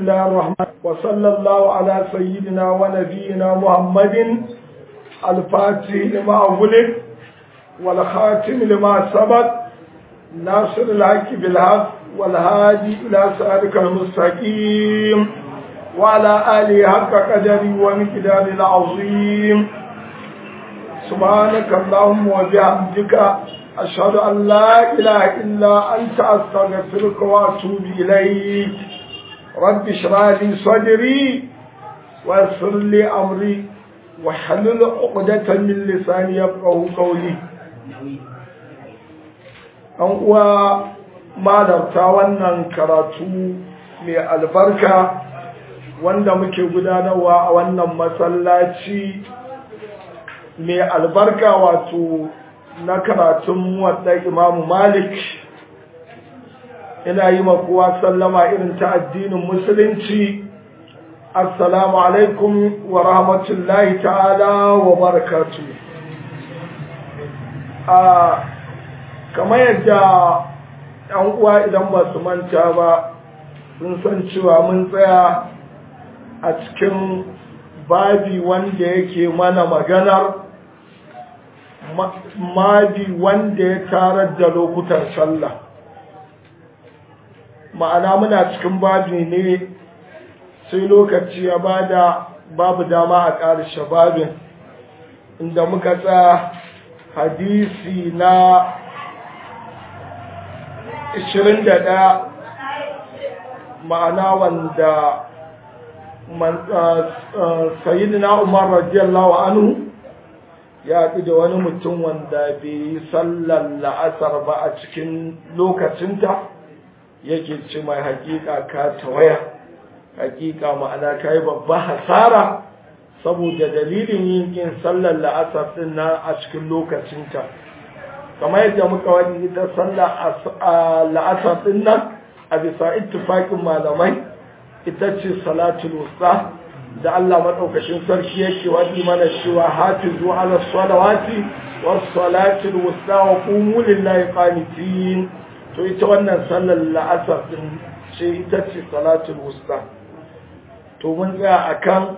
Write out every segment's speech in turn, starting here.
الله الرحمن وصلى الله على سيدنا ونبينا محمد الفاتح لما أغلق والخاتم لما سبق ناصر الحق بالحق والهادي إلى صراطك المستقيم وعلى آله حق قدري ومقدار العظيم سبحانك اللهم وبحمدك أشهد أن لا إله إلا أنت أستغفرك وأتوب إليك رب اشرح لي صدري ويسر لي أمري وحلل عقدة من لساني يفقه قولي an uwa malarta wannan karatu mai albarka wanda muke gudanarwa a wannan masallaci mai albarka wato na karatun wadda imamu malik ina yi kowa sallama irin ta addinin musulunci assalamu alaikum wa rahmatullahi ta'ala wa barakatu a kamar yadda ɗan uwa idan ba su manta ba sun san cewa mun tsaya a cikin babi wanda yake mana maganar mabi wanda ya tarar da lokutan sallah ma'ana muna cikin babi ne sai lokaci ya bada babu dama a ƙarshe babin inda muka tsaya hadisi na 21 ma'ana wanda sayyidina umar radiyallahu anhu ya fi da wani mutum wanda bai yi sallar la'asar ba a cikin lokacinta yake ce mai hakika ka tawaya hakika ma'ana ka yi babba hasara saboda dalilin yin yin sallar la'asar din na a cikin lokacinta kamar yadda muka wani ita sallar la'asar din nan a bisa ittifaƙin malamai ita ce salatul wusta da Allah maɗaukashin sarki yake wadi mana cewa hafizu ala salawati was salatul wusta wa qumu lillahi qanitin to ita wannan sallar la'asar din ce ita ce salatul wusta to mun tsaya akan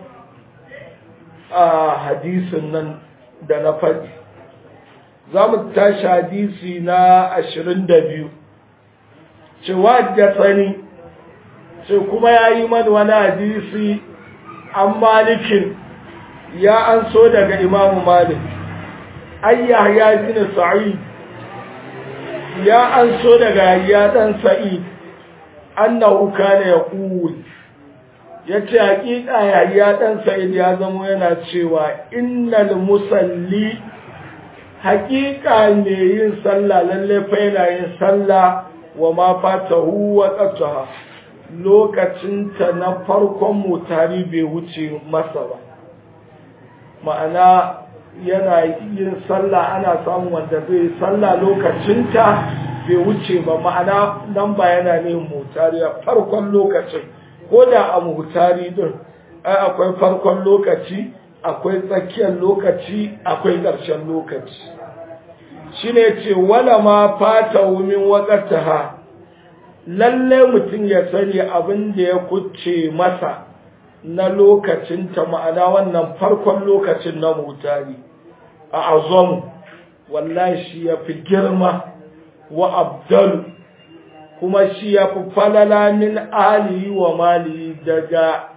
a hadisin nan da na faɗi za mu tashi hadisi na ashirin da biyu cewa da tsani sai kuma ya yi mani wani hadisi an malikin ya an so daga imamu malik ayyah ya bin sa'id ya an so daga ya dan sa'id annahu kana yaqul yace hakika ya ya dan sa'id ya zama yana cewa innal musalli hakika ne yin sallah lalle fa yana yin sallah wa ma fatahu wa qataha lokacinta na farkon mutari bai wuce masa ba ma'ana yana yin sallah ana samun wanda zai sallah lokacinta bai wuce ba ma'ana nan ba yana ne mutari a farkon lokacin ko da a mutari din ai akwai farkon lokaci akwai tsakiyar lokaci akwai ƙarshen lokaci shine ce wala ma fata min waqtaha lalle mutum ya sani abin da ya kuce masa na lokacinta ma'ana wannan farkon lokacin na mutari a azamu wallahi shi ya fi girma wa abdal kuma shi ya fi falala min alihi wa mali daga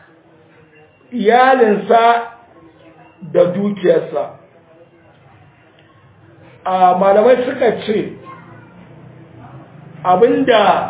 iyalinsa da dukiyarsa a malamai suka ce abinda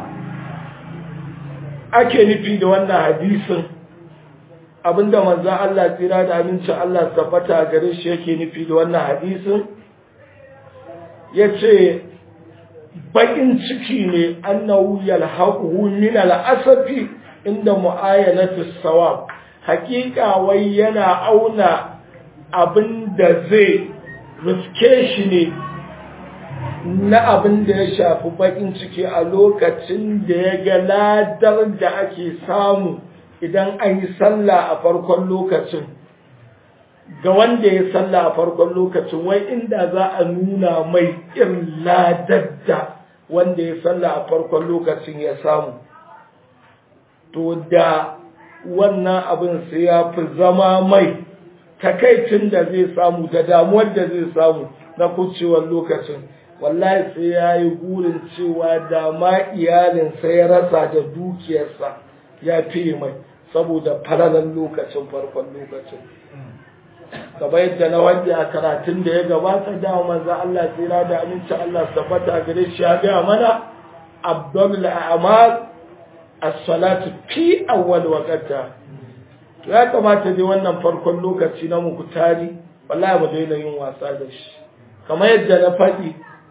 ake nufi da wannan hadisin abinda manzan Allah tsira da amincin Allah tabbata gare shi yake nufi da wannan hadisin ya ce baƙin ciki ne annahu yalhaquhu min al'asafi inda mu'ayanatu sawab hakika wai yana auna abin da zai riske shi ne na abin da ya shafi bakin ciki a lokacin da ya ga ladar da ake samu idan an yi sallah a farkon lokacin ga wanda ya sallah a farkon lokacin wai inda za a nuna mai irin ladar da wanda ya sallah a farkon lokacin ya samu to da wannan abin sai ya fi zama mai takaicin da zai samu da damuwar da zai samu na kucewar lokacin wallahi sai ya yi gurin cewa da ma iyalinsa ya rasa da dukiyarsa ya fi mai saboda falalan lokacin farkon lokacin gaba yadda na wanda a karatun da ya gabata da manzo Allah tsira da aminci Allah tabbata gare shi ya ga mana abdul a'mal as-salatu fi awwal waqta to ya kamata dai wannan farkon lokaci na muku tari wallahi mu daina yin wasa da shi kamar yadda na faɗi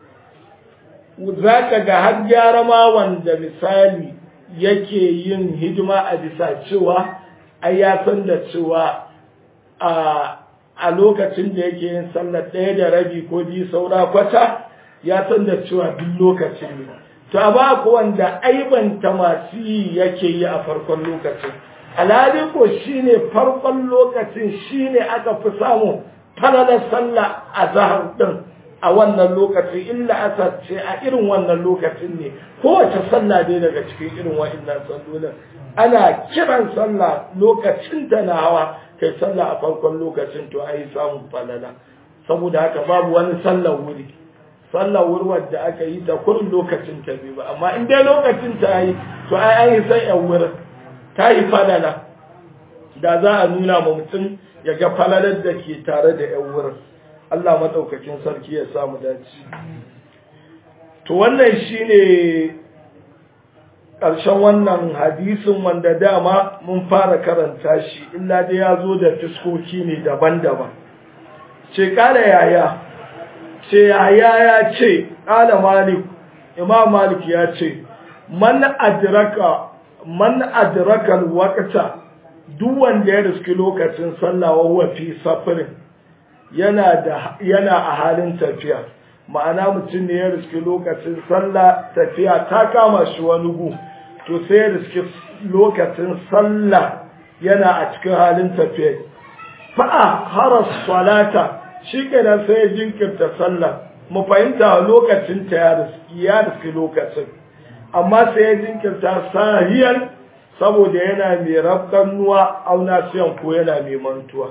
zaka ga har gyara ma wanda misali yake yin hidima a bisa cewa ai ya san da cewa a a lokacin da yake yin sallar ɗaya da rabi ko biyu saura kwata ya san da cewa duk lokacin ne to a ba ku wanda aibanta masu yi yake yi a farkon lokacin alhali ko shine farkon lokacin shine aka fi samu falalar sallah a zahar din a wannan lokacin illa asa ce a irin wannan lokacin ne kowace sallah dai daga cikin irin wa'annan sallolin ana kiran sallah lokacin ta na hawa kai sallah a farkon lokacin to ai samun falala saboda haka babu wani sallar wuri sallar wuri wadda aka yi ta kurin lokacin ta bai ba amma in dai lokacin ta yi to ai an yi sai yan wurin ta yi falala da za a nuna ma mutum ya ga falalar da ke tare da yan wurin Allah madaukakin sarki ya samu dace to wannan shine ƙarshen wannan hadisin wanda dama mun fara karanta shi illa dai ya zo da fiskoki ne daban-daban ce ƙala yaya ce yaya ya ce ƙala malik imam malik ya ce man adraka man adraka waqta duk wanda ya riski lokacin sallah wa huwa fi safarin yana da yana a halin tafiya ma'ana mutum ne ya riski lokacin sallah tafiya ta kama shi wani gu to sai ya riski lokacin sallah yana a cikin halin tafiya fa'a haras salata shi kenan sai ya jinkirta sallah mu fahimta lokacin ta ya riski ya riski lokacin amma sai ya jinkirta sahiyar saboda yana mai rabkan nuwa auna siyan ko yana mai mantuwa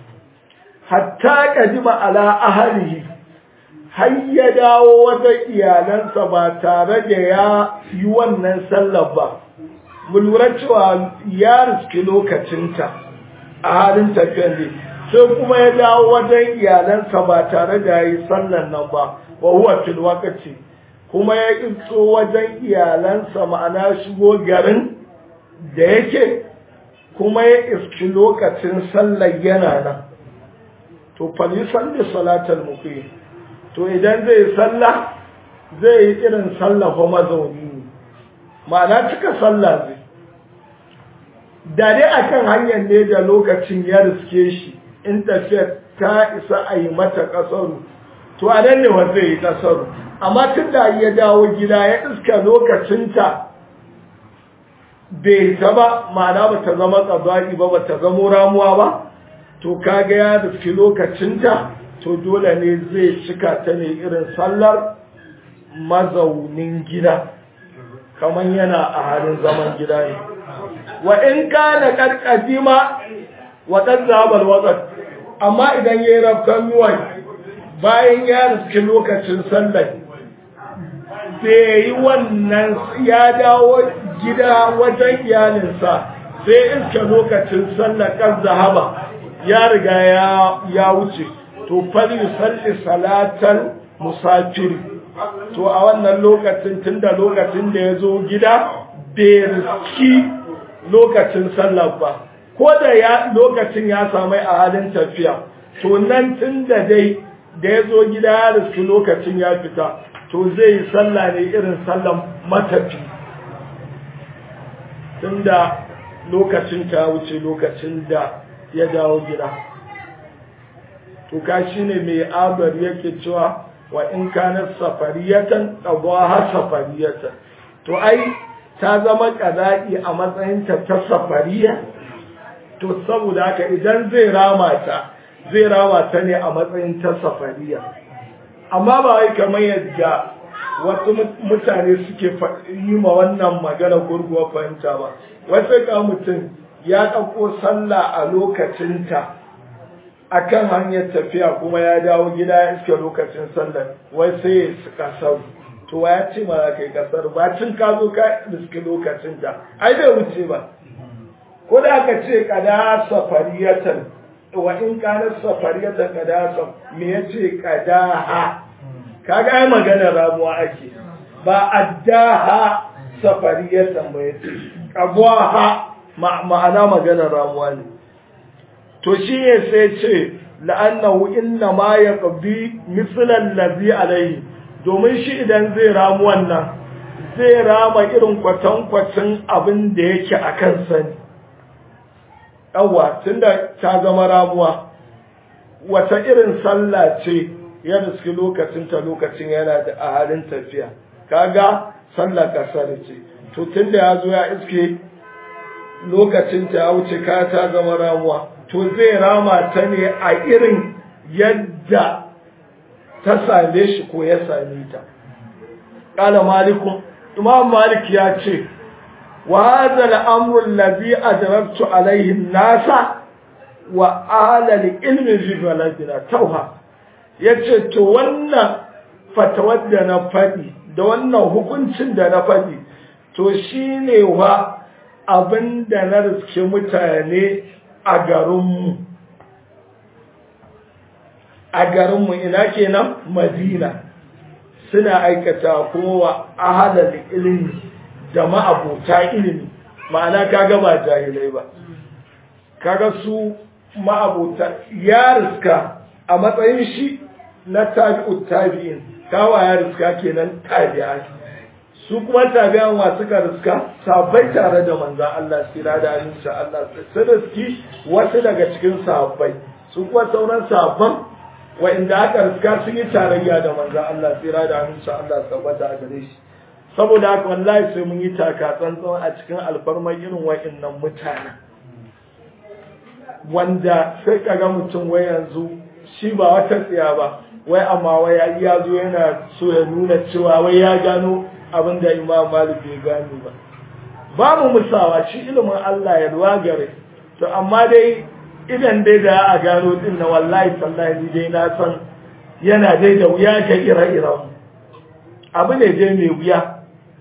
hatta kadima ala ahalihi har ya dawo wata iyalansa ba tare da ya yi wannan sallar ba mu lura cewa ya riski lokacinta a halin tafiyar ne sai kuma ya dawo wajen iyalansa ba tare da ya yi sallar nan ba wa huwa fil waqti kuma ya iso wajen iyalansa ma'ana shigo garin da yake kuma ya iski lokacin sallar yana nan to fali salli salatal muqim to idan zai sallah zai yi irin sallah ko mazauni ma'ana cika sallah zai da dai akan hanyar ne da lokacin ya riske shi in tafiyar ta isa a yi mata kasaru to a nan ne wanda yi kasaru amma tun da ya dawo gida ya iska lokacinta bai ta ba ma'ana ba ta zama tsabari ba ba ta zamo ramuwa ba to kaga ya riski lokacinta to dole ne zai cika ta ne irin sallar mazaunin gida kamar yana a halin zaman gida ne wa in kana karkadima wa qad zabal waqt amma idan yayi rafkan yuwan bayan ya riski lokacin sallar bai yi wannan ya dawo gida wajen iyalinsa sai iska lokacin sallar kan zahaba ya riga ya wuce to fali salli salatan musafiri to a wannan lokacin tunda lokacin da ya zo gida bai riski lokacin sallar ba ko da ya lokacin ya samu a halin tafiya to nan tunda dai da ya zo gida ya riski lokacin ya fita to zai yi sallah ne irin sallan matafi tunda lokacin ta wuce lokacin da ya dawo gida to ka shine mai abar yake cewa wa in kana safariyatan qadaha safariyatan to ai ta zama qada'i a matsayin ta ta safariya to saboda haka idan zai rama ta zai rama ta ne a matsayin ta safariya amma ba wai kamar yadda wasu mutane suke yi ma wannan magana gurguwa fahimta ba wasu ka mutum ya ɗauko sallah a lokacinta a kan hanyar tafiya kuma ya dawo gida ya iske lokacin sallar wai sai ya su kasar to ya ce ma za ka yi kasar ba cin ka zo ka iske lokacinta ai bai wuce ba ko da aka ce kada safariyatan wa in kana safariyatan kada me ya ce kada ha kaga ai magana ramuwa ake ba addaha safariyatan ba yace qabwaha ma'ana magana ramuwa ne to shi ne sai ce la'annahu inna ma yaqbi misla allazi alayhi domin shi idan zai ramu wannan zai rama irin kwatankwacin abin da yake a kan sani yawa tunda ta zama ramuwa wata irin sallah ce ya riski lokacin ta lokacin yana da a halin tafiya kaga sallah kasar ce to tunda ya zo ya iske lokacin ta ya wuce ka ta zama ramuwa to zai rama ta ne a irin yadda ta same shi ko ya same ta qala malikun imam malik ya ce wa hadha al-amru alladhi adraktu alayhi an-nasa wa ahla al-ilmi fi baladina tauha ya ce to wannan fatawar da na faɗi da wannan hukuncin da na faɗi to shi ne wa abin da na riske mutane a garinmu a garinmu ina kenan madina suna aikata kowa ahalar ilimi da ma'abota ilimi ma'ana kaga ba jahilai ba kaga su ma'abota ya riska a matsayin shi na tabi'ut tabi'in kawa ya riska kenan tabi'a su kuma tabi'an wa suka riska sahabbai tare da manzon Allah sira da insha Allah su riski wasu daga cikin sahabbai su kuma sauran sahabban wa'inda aka riska sun yi tarayya da manzon Allah sira da insha Allah tabbata a gare shi saboda haka wallahi sai mun yi taka tsantsan a cikin alfarmar irin wa'innan mutanen wanda sai kaga mutum wai yanzu shi ba wata tsiya ba wai amma wai ya zo yana so ya nuna cewa wai ya gano abin da imam malik bai gano ba ba mu musawa shi ilimin Allah ya ruwa gare to amma dai idan dai da a gano din na wallahi sallahi dai na san yana dai da wuya ga ire-iren abu ne dai mai wuya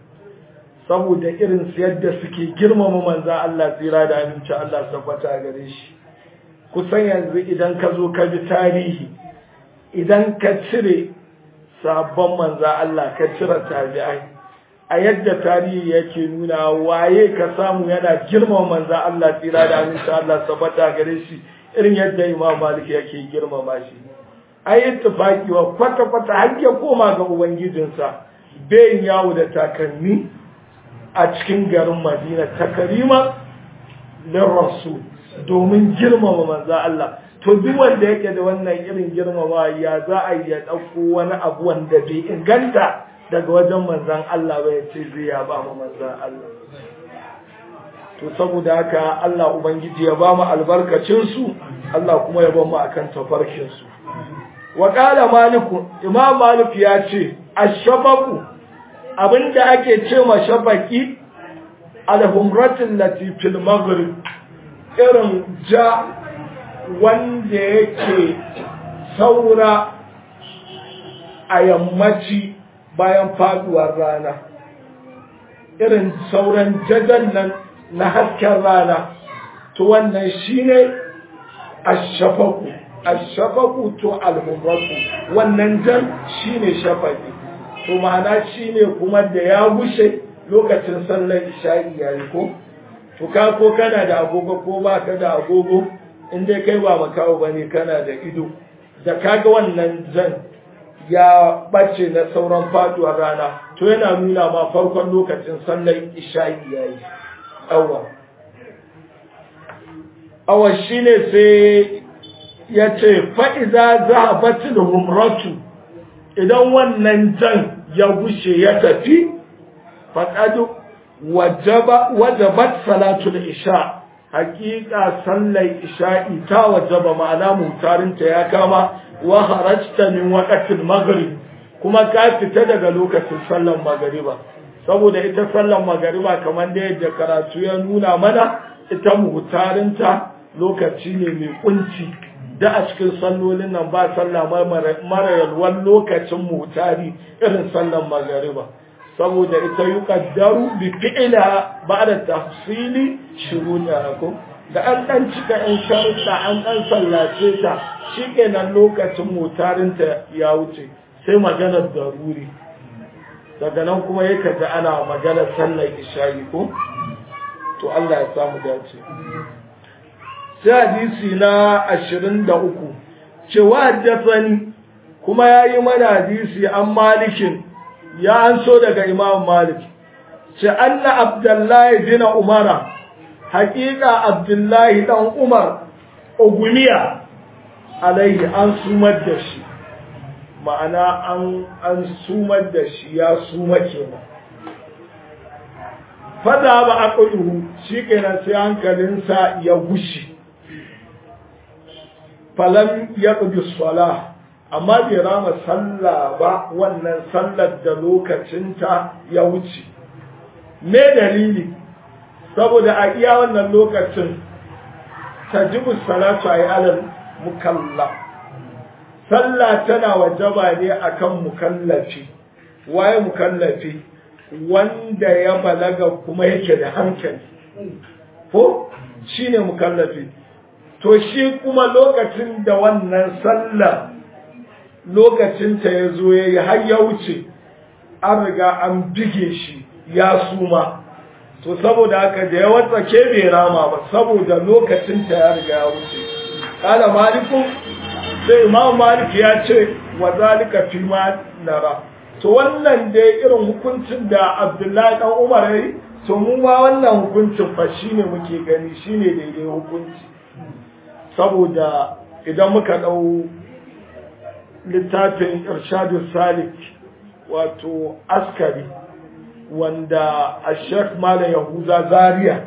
saboda irin su yadda suke girmama manza Allah tsira da aminci Allah tabbata gare shi kusan yanzu idan ka zo ka bi tarihi idan ka cire sabon manza Allah ka cire tabi'ai a yadda tarihi yake nuna waye ka samu yana girmama manza Allah tsira da aminci Allah tabbata gare shi irin yadda Imam Malik yake girmama shi ai ittifaki wa kwata kwata har ya koma ga ubangijinsa bayin yawo da takalmi a cikin garin Madina takarima lin rasul domin girmama manzo Allah to duk wanda yake da wannan irin girmama ya za a yi ya ɗauko wani abu wanda bai inganta daga wajen manzan Allah ba ya ce zai ya ba mu manzan Allah to saboda haka Allah ubangiji ya ba mu albarkacin su Allah kuma ya ba mu akan tafarkin su wa qala maliku imam malik ya ce ash-shafaqu abinda ake ce ma shafaqi al-humratul lati fil maghrib irin ja wanda yake saura a yammaci bayan faduwar rana irin sauran jajan nan na hasken rana to wannan shine ashafaku ashafaku to alhumratu wannan jan shine shafaki to ma'ana shine kuma da ya gushe lokacin sallar isha'i yayi ko to ka ko kana da agogo ko ba ka da agogo in dai kai ba makawo ba ne kana da ido da kaga wannan zan ya bace na sauran faduwar rana to yana nuna ma farkon lokacin sallar isha'i yayi awa awa shine sai ya ce fa'iza zahabatul humratu idan wannan jan ya gushe ya tafi faƙadu wajabat salatul isha hakika sallar isha'i ta wajaba ma'ana mutarinta ya kama wa harajta min waqtil maghrib kuma ka fita daga lokacin sallan magariba saboda ita sallan magariba kamar da yadda karatu ya nuna mana ita muhtarinta lokaci ne mai kunci da a cikin sallolin nan ba sallah mara yalwan lokacin muhtari irin sallan magariba saboda ita yi kaddaru bi fi'ila ba da tafsili shuruɗa ko da an ɗan cika ‘yan sharuɗa an ɗan sallace ta shi kenan lokacin mutarinta ya wuce sai maganar daruri daga nan kuma ya kaji ana maganar sallar isha'i ko to Allah ya samu dace sai hadisi na ashirin da uku cewa haddasani kuma ya yi mana hadisi an malikin ya an so daga imam malik ce anna abdullahi bin umara haƙiƙa abdullahi dan umar ogumiya alaihi an sumar da shi ma'ana an an sumar da shi ya suma kenan fada ba aqluhu shikenan sai hankalinsa ya gushi falam yaqdi salah amma bai rama sallah ba wannan sallar da lokacinta ya wuce me dalili saboda a iya wannan lokacin tajibu salatu ay alal mukallaf sallah tana wajaba ne akan mukallafi waye mukallafi wanda ya balaga kuma yake da hankali ko shine mukallafi to shi kuma lokacin da wannan sallah lokacin ta ya zo ya yi har ya wuce an riga an bige shi ya suma to saboda haka da ya watsake bai rama ba saboda lokacin ta ya riga ya wuce kala malikun sai imam malik ya ce wa zalika fi ma nara to wannan dai irin hukuncin da abdullahi dan umar yayi to mu ma wannan hukuncin fa shine muke gani shine daidai hukunci saboda idan muka dau littafin irshadu salik wato askari wanda a shek malam yahuza zaria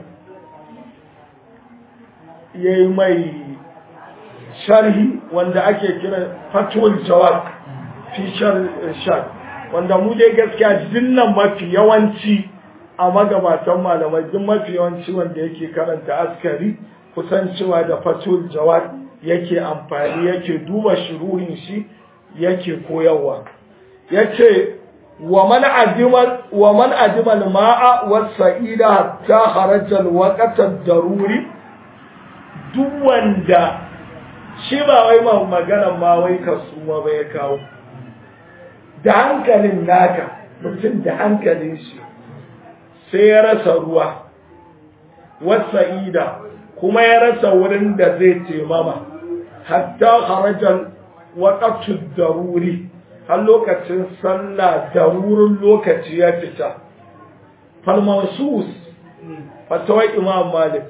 ya yi mai sharhi wanda ake kira fatul jawab fi shar wanda mu dai gaskiya dinnan mafi yawanci a magabatan malamai duk mafi yawanci wanda yake karanta askari kusan cewa da fatul jawab yake amfani yake duba shuruhin shi yake koyarwa yace wa man ajima wa man ajima al-ma'a was-sa'ida hatta kharaja al-waqt ad-daruri duk wanda shi ba wai ma magana ma wai kasuwa ba ya kawo da hankalin naka mutum da hankalin shi sai ya rasa ruwa was-sa'ida kuma ya rasa wurin da zai taimama hatta kharaja waƙatu daruri har lokacin sallah darurin lokaci ya fita falmansus fatawar imam malik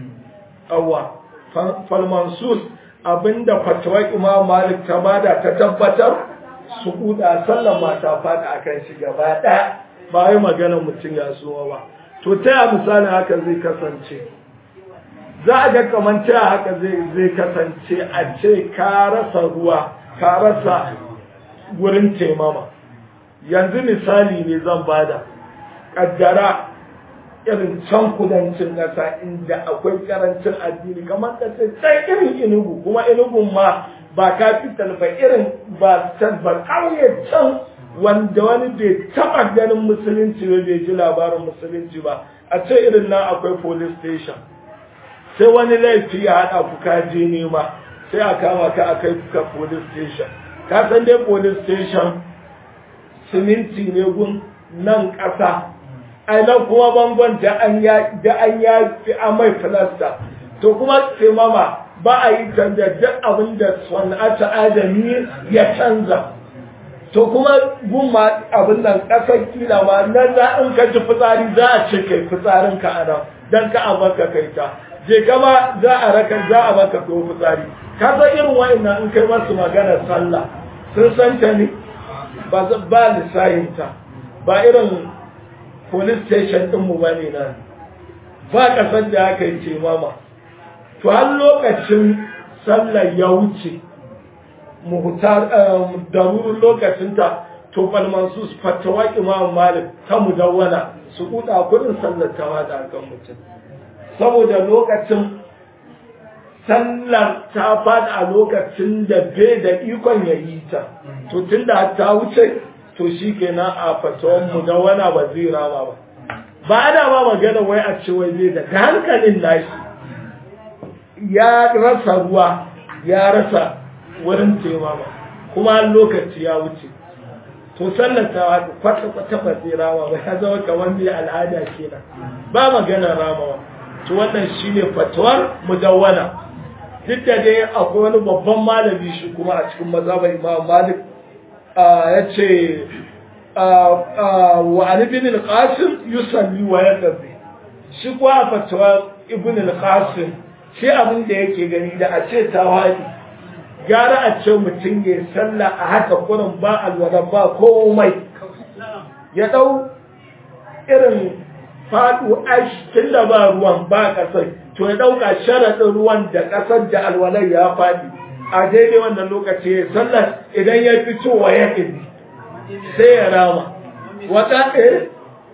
awa falmansus abinda fatawar imam malik ta bada ta tabbatar su kuda sallan mata fada akan shi gaba ɗaya ba yi magana mutum ya suwa ba to ta yi misali haka zai kasance za a ga kamar ta haka zai kasance a ce ka rasa ruwa ka rasa wurin taimama yanzu misali ne zan bada kaddara irin can kudancin ƙasa inda akwai karancin addini kamar ka ce can irin inugu kuma inugun ma ba capital ba irin ba can ba ƙauye can wanda wani bai taɓa ganin musulunci ba bai ji labarin musulunci ba a ce irin nan akwai police station sai wani laifi ya haɗa ku ka je nema sai a kama ka a kai ka police station ka san dai police station siminti ne gun nan ƙasa ai nan kuma bangon da an ya da an ya fi amai filasta to kuma sai mama ba a yi canza duk abin da sana'ata adami ya canza to kuma gun ma abin nan ƙasar kila ma nan za in ka ji fitsari za a ce kai fitsarin ka a nan dan ka a maka kai ta je kama za a raka za a maka ko fitsari ka san irin wa'annan in kai masu magana sallah sun san ta ne ba ba lissahin ta ba irin police station din mu bane nan ba kasar da aka yi ce mama to har lokacin sallar ya wuce muhtar darurin lokacin ta to balmansu fatawa imam malik ta mudawwana su kuda kudin sallar tawa da kan mutum saboda lokacin sallar ta fada a lokacin da bai da ikon ya yi ta to tun da ta wuce to shi kenan a fatawan mudawwana ba zai rama ba ba ana ba magana wai a ce wai zai da hankalin nashi ya rasa ruwa ya rasa wurin taimama kuma lokaci ya wuce to sallar ta kwata kwata ba zai rama ba ya zama kamar mai al'ada kenan ba magana ramawa to wannan shine fatuwar mudawwana duk da dai akwai wani babban malami shi kuma a cikin mazhabar Imam Malik ya ce wa Ali bin al-Qasim yusalli wa yaqdi shi kuwa fatuwar Ibn al-Qasim shi abin da yake gani da a ce tawadi gara a ce mutum ya salla a haka kurin ba alwada ba komai ya dau irin faɗu ash tun da ba ruwan ba ƙasar to ya ɗauka sharaɗin ruwan da ƙasar da alwalar ya faɗi a daidai wannan lokaci ya sallar idan ya fito wa ya ƙindi sai ya rama wata eh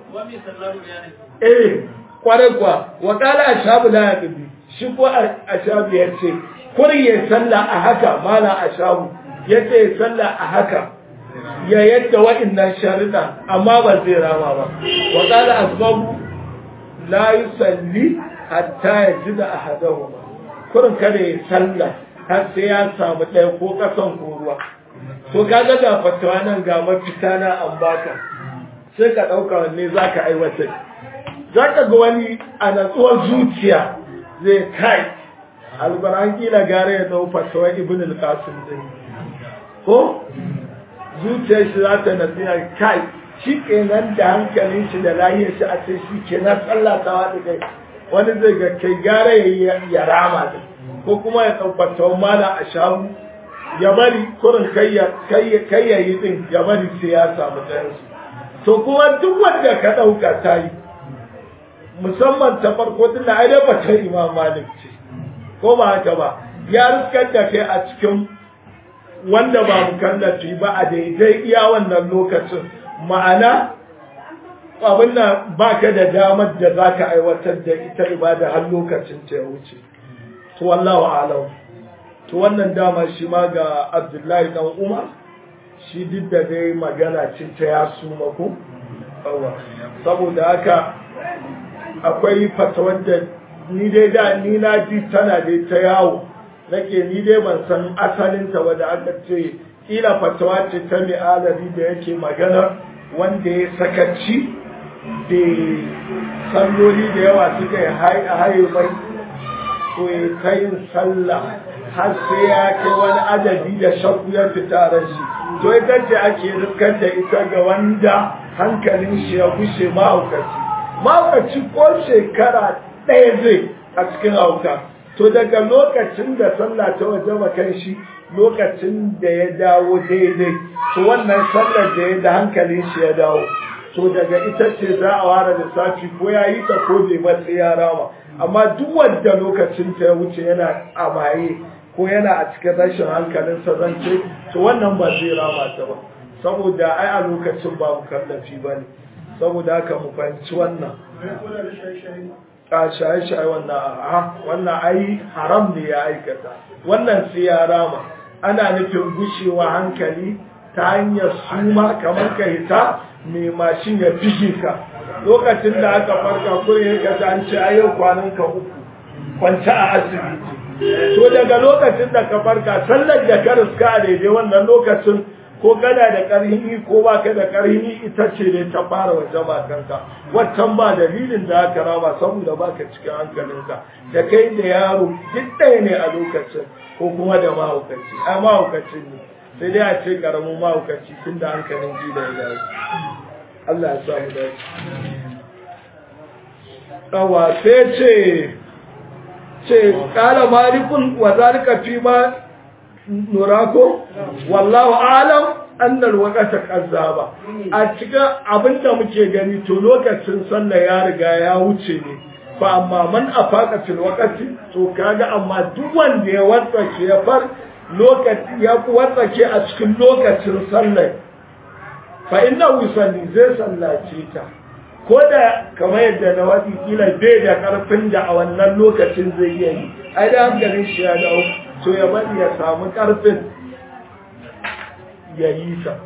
eh kwarai kuwa wakala a shabu la ya ƙindi shi ko a shabu ya ce kuri ya salla a haka mala a shabu ya ce ya salla a haka ya yadda wa'innan sharuɗa amma ba zai rama ba wakala asbabu la yusalli hatta ya ji da ahadahu kurin kada ya salla har sai ya samu ɗaya ko ƙasan ko ruwa to kaga ga fatawa nan ga mafita na an baka sai ka ɗauka wanne za ka aiwatar za ka ga wani a natsuwar zuciya zai kai albaran kila gare ya dau fatawa ibn al-qasim din ko zuciyar shi za ta nasiya kai shi kenan da hankalin shi da lahiyar shi a ce shi kenan tsallatawa da kai wani zai ga kai gara ya rama da ko kuma ya tabbata mala a shahu ya bari kurin kai ya yi din ya bari sai ya samu ɗayansu to kuma duk wanda ka ɗauka ta yi musamman ta farko tun da ai da bata imam malik ce ko ba haka ba ya riskar da kai a cikin wanda ba mukallafi ba a daidai iya wannan lokacin ma'ana abin nan ba ka da damar da za ka aiwatar da ita ibada har lokacin ta ya wuce to wallahu alam to wannan dama shi ma ga abdullahi dan umar shi duk da dai magana ce ta ya suma ko saboda haka akwai fatawar da ni dai da ni na ji tana dai ta yawo nake ni dai ban san asalinta ba da aka ce kila fatawa ce ta mai alari da yake magana wanda ya sakaci da salloli da yawa suka yi haye mai to ya ta yin sallah har sai ya kai wani adadi da shakku ya fita ran shi to ita ce ake rikar da ita ga wanda hankalin shi ya gushe mahaukaci mahaukaci ko shekara ɗaya zai a cikin hauka to daga lokacin da sallah ta waje kan shi lokacin da ya dawo daidai to wannan sallar da ya da hankalin shi ya dawo to daga ita ce za a ware lissafi ko ya yi ta ko bai matsi ya rama amma duk wanda lokacin ta ya wuce yana a maye ko yana a cikin rashin hankalin sa zance to wannan ba zai rama ta ba saboda ai a lokacin ba mu kallafi ba ne saboda haka mu fahimci wannan a shaye-shaye wannan a wannan ai haram ne ya aikata wannan sai ya rama ana nufin gushewa hankali ta hanyar suma kamar ka hita mai mashin ya fige ka lokacin da aka farka kure ya ka an ce a yau kwanan ka uku kwanta a asibiti to daga lokacin da ka farka sallar da ka riska a daidai wannan lokacin ko kana da ƙarhini ko ba ka da ƙarhini ita ce ne ta fara waje ba kanka waccan ba dalilin da aka rama saboda ba ka cikin hankalinka da kai da yaro duk ɗaya ne a lokacin ko kuma da mahaukaci a mahaukacin ne sai dai a ce ƙaramin mahaukaci tun da hankalin ji da ya Allah ya samu dace Tsawa sai ce ce ƙala malikun wa zalika fi ma nurako wallahu alam annal waqata kazzaba a cikin abinda muke gani to lokacin sallah ya riga ya wuce ne fa amma man afaka fil waqti to kaga amma duk wanda ya watsake ya far lokaci ya watsake a cikin lokacin sallah fa inna yusalli zai sallace ta ko da kamar yadda na wadi kila bai da karfin da a wannan lokacin zai iya yi ai da hankalin shi ya dawo to ya bari ya samu karfin ya yi ta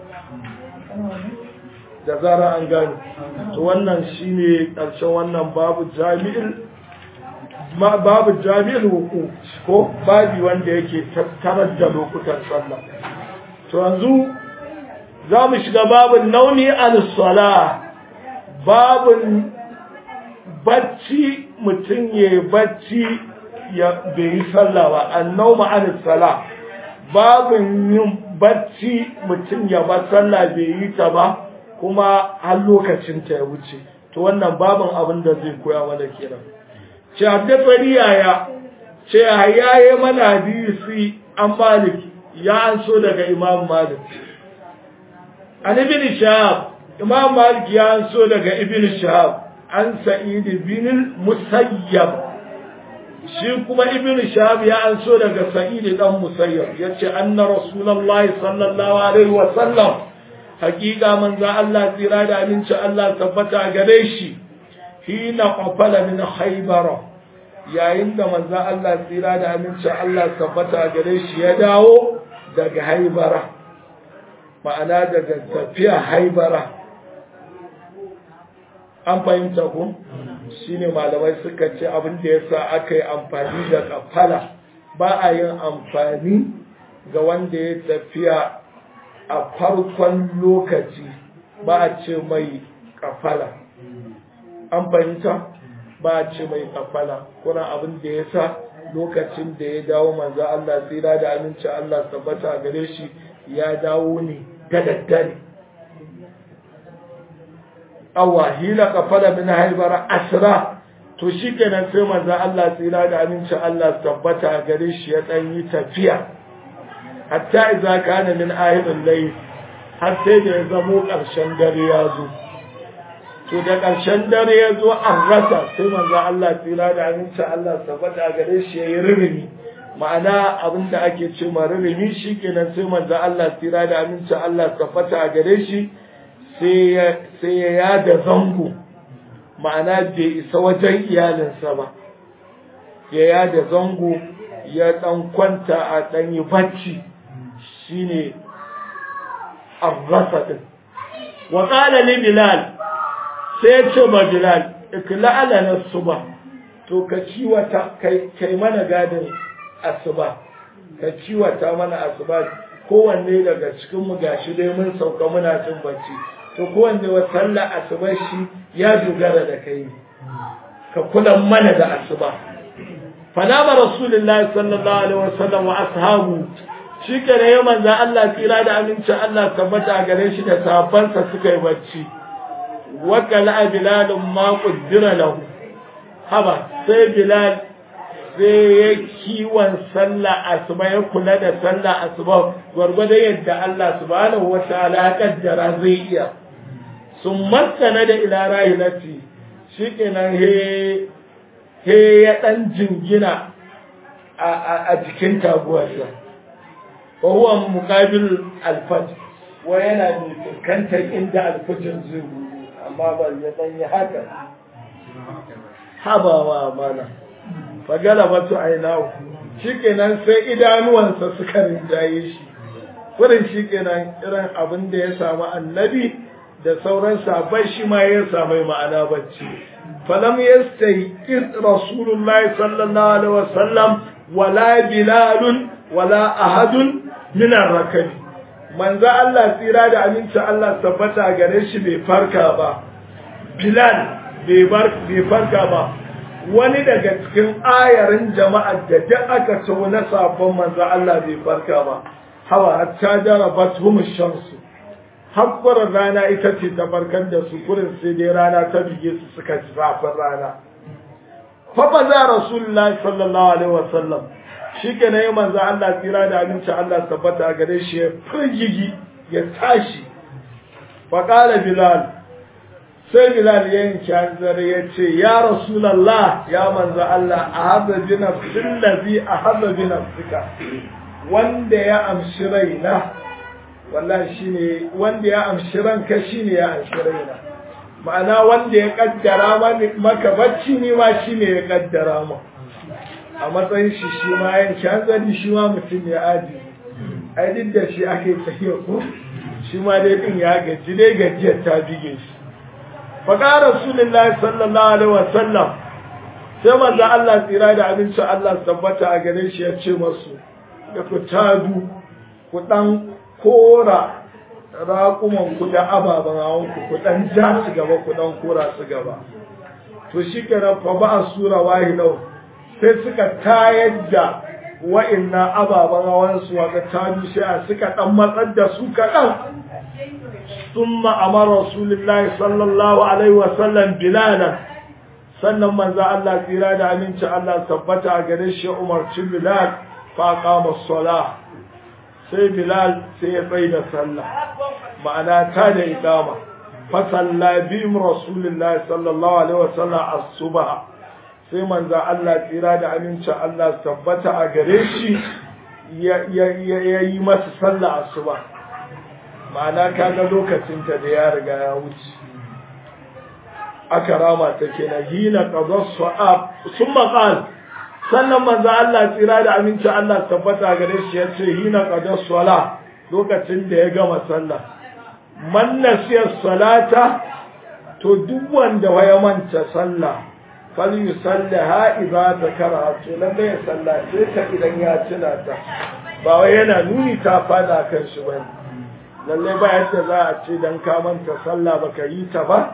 da zara an gane to wannan shine ƙarshen wannan babu jami'il babu jami'il wuku ko babi wanda yake tattarar da lokutan sallah to yanzu za mu shiga babin nauni al-sala babin bacci mutum ya bacci ya bai yi sallah ba annauma al-sala babin yin bacci mutum ya ba sallah bai yi ta ba kuma har lokacin ta ya wuce to wannan babin abin da zai koya mana kenan ce haddafari yaya ce yaye mana hadisi an malik ya an so daga imam malik an ibn shahab imam malik ya an so daga ibn shahab an sa'id bin musayyab shi kuma ibn shahab ya an so daga sa'id dan musayyab yace anna rasulullahi sallallahu alaihi wa sallam hakika manzo Allah tsira da aminci Allah tabbata gare shi hina qafala min khaybar yayin da manzo Allah tsira da aminci Allah tabbata gare shi ya dawo daga haibara ma'ana daga tafiya haibara an fahimta ku shine malamai suka ce abin da yasa aka yi amfani da kafala ba a yin amfani ga wanda ya tafiya a farkon lokaci ba a ce mai kafala an fahimta ba a ce mai kafala kuna abin da ya sa lokacin da ya dawo manzo Allah tsira da aminci Allah tabbata gare shi ya dawo ne da daddare awa hila kafala min haibara asra to shi kenan sai manzo Allah tsira da aminci Allah tabbata gare shi ya dan yi tafiya hatta idza kana min ahiril layl har sai da ya zamo ƙarshen dare ya zo to da ƙarshen dare ya zo an rasa sai manzo Allah tsira da aminci Allah tabbata gare shi yayi ririmi ma'ana abin da ake ce ma ririmi shikenan sai manzo Allah tsira da aminci Allah tabbata gare shi sai ya sai ya yada zango ma'ana bai isa wajen iyalinsa ba ya yada zango ya dan kwanta a dan yi bacci shine arrasa din wa qala li bilal sai ya ce ma bilal ikla'ala na suba to ka ciwata kai kai mana gadin asuba ka ciwata mana asuba kowanne daga cikin mu gashi dai mun sauka muna cin bacci to kowanne wa sallar asuba shi ya dogara da kai ka kula mana da asuba fanama rasulullahi sallallahu alaihi wasallam wa ashabu shi kare ya manzo Allah tsira da amincin Allah tabbata gare shi da sahabbansa suka yi bacci wakala bilalun ma kuddira lahu haba sai bilal sai ya kiwon sallah asuba ya kula da sallah asuba gwargwado yadda Allah subhanahu wa ta'ala ya kaddara zai iya sun maskana da ila rahilati shikenan he he ya dan jingina a jikin taguwarsa wa huwa muqabil al-fajr wa yana fuskantar inda al-fajr zai amma ba ya dan yi haka habawa mana fagala batu ainahu shikenan sai idanuwansa suka rinjaye shi wurin shikenan irin abin da ya samu annabi da sauran sabai shi ma ya samu ma'ana bacci falam yastayqis rasulullahi sallallahu alaihi wasallam wala bilalun wala ahadun min ar-rakabi manzo Allah tsira da aminci Allah tabbata gare shi bai farka ba Bilal bai bar bai farka ba wani daga cikin ayarin jama'ar da duk aka so na sabon manzo Allah bai farka ba hawa hatta jarabat hum shamsu hakkurar rana ita ce ta farkar da su kurin sai dai rana ta bige su suka ji zafin rana fa fa za rasulullahi sallallahu alaihi wasallam shi ke na yi manzo Allah tsira da abinci Allah tabbata gare shi ya firgigi ya tashi faƙala bilal sai bilal ya yanki hanzar ya ce ya rasulallah ya manzo Allah a haza bi nafsin lazi a haza bi nafsika wanda ya amshi raina wallahi shine wanda ya amshi ranka shine ya amshi raina ma'ana wanda ya kaddara maka bacci ne ma shine ya kaddara ma a matsayin shi shi ma yan hanzari shi ma mutum ya aji ai duk da shi ake tafiya ko shi ma dai din ya gaji dai gajiyar ta bige shi faƙa rasulullahi sallallahu alaihi wasallam sai manzo Allah tsira da abincin Allah tabbata a gare shi ya ce masu da ku tadu ku dan kora raƙuman ku da ababen hawan ku ku dan ja su gaba ku dan kora su gaba to shi kenan fa ba a sura wahilau sai suka tayar da wa'inna ababen hawan su waka tadu sai suka dan matsar da su kaɗan ثم أمر رسول الله صلى الله عليه وسلم بلالا sannan manzo Allah tsira da aminci Allah tabbata a gare shi umarci Bilal fa qama salah sai Bilal sai ya tsaya da sallah ma'ana ta da iqama fa salla bi Rasulullah sallallahu alaihi wasallam as-subha sai manzo Allah tsira da aminci Allah tabbata a gare shi ya yi masa sallah asuba ma'ana kaga lokacinta da ya riga ya wuce aka rama ta kenan hina qadar sa'ab summa qal sannan manzo Allah tsira da aminci Allah tabbata gare shi ya ce hina qadar sala lokacin da ya gama sallah man nasiya salata to duk wanda ya manta sallah fal yusallaha idza zakara to lalle ya sallace ta idan ya tuna ta ba wai yana nuni ta fada kan shi bane lallai ba yadda za a ce don kamanta sallah ba ka yi ta ba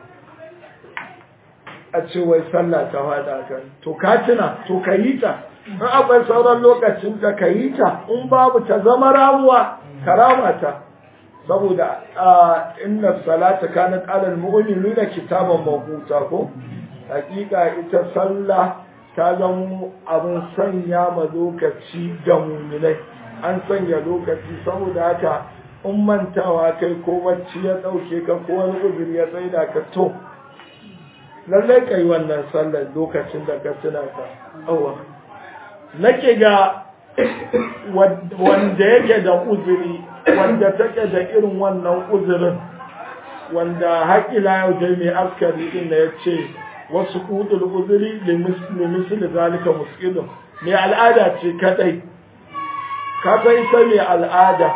a ce wai sallah ta fada kan to ka tuna to ka yi ta in akwai sauran lokacin da ka yi ta in babu ta zama ramuwa ka rama ta saboda inna salata kanat alal mu'minina kitaban mawquta ko hakika ita sallah ta zama abin sanya ma lokaci ga muminai an sanya lokaci saboda haka in mantawa kai ko bacci ya ɗauke ka ko wani uzuri ya tsaida ka to lallai kai wannan sallar lokacin da ka tuna ka awa nake ga wanda yake da uzuri wanda take da irin wannan uzurin wanda haƙila yau dai mai askari din da ya ce wasu kudul uzuri limisli zalika muskilun mai al'ada ce kadai ka san ita mai al'ada